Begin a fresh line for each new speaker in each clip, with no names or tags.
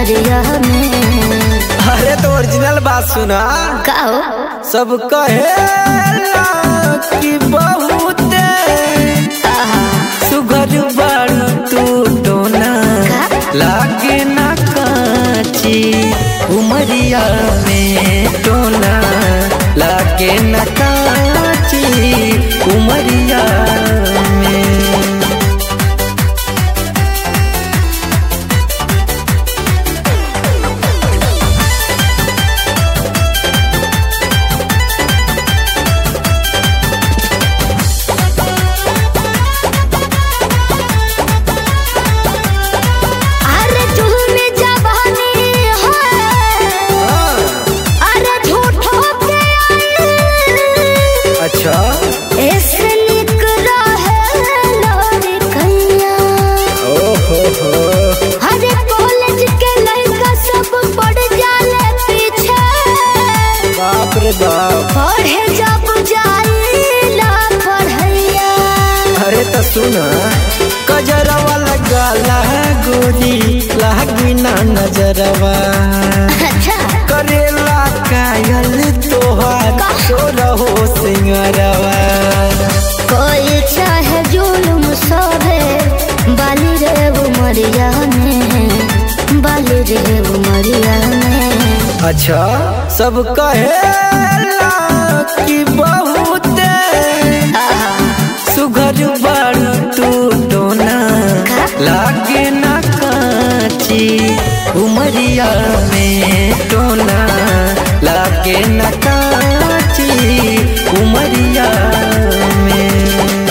उमरिया में
अरे तो ओरिजिनल बात सुना
का हो
सब कहेला कि बहुते
आहा,
सुगर बारू तू टोना लागे ना काची उमरिया में टोना लागे ना काची उमरिया में
अरे झूमी जवानी है अरे झूठो पे आई
अच्छा
ऐसे निक रहे लोरी कैया
ओहो हो
अरे कॉलेज के लड़का सब पड़ जाले पीछे
बाप रे बाप
पढ़े जब जाइला पढ़ैया
अरे तो सुना कजरवा लगाला गोरी लागी ना नजरवा
अच्छा
करेला कायल तोहार तो रहो सिंगरवा
कोई चाहे जुलुम सोभे बाली रे उमरिया में बाली रे उमरिया में
अच्छा सब कहेला कि बहुते
आहा,
सुघर बारू तू टोना लागे ना काची उमरिया में टोना लागे ना काची उमरिया में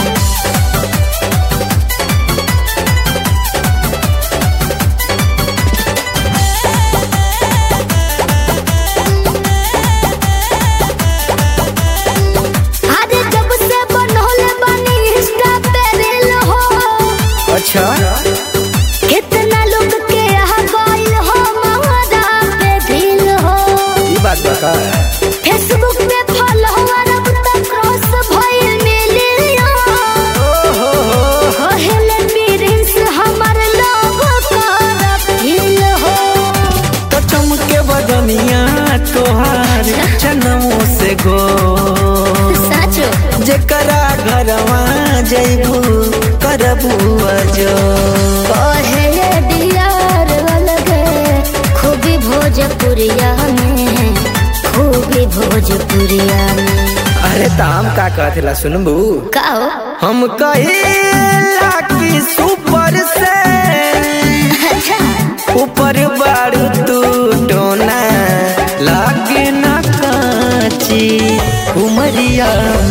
अरे जब से बनोले बनी इंस्टा पे रील हो
अच्छा
कितना लोग के यहाँ गइल हो महारा पे दिल हो
ये बात बता
फेसबुक पे फॉलोअर अब तक क्रॉस भइल मिलियन
ओहो हो
कहले प्रिंस हमर लोग कर फील हो
तो चमके बदनिया तोहार जनमों से गो
सचो
जेकरा घरवा जैबू करबू अजो
कहे डियार अलगे खूबी भोजपुरिया में खूबी भोजपुरिया में
अरे ताम का कहला सुनबू
का हो
हम कहेला कि सुपर से
अच्छा
ऊपर बारू तू टोना लागे ना काची उमरिया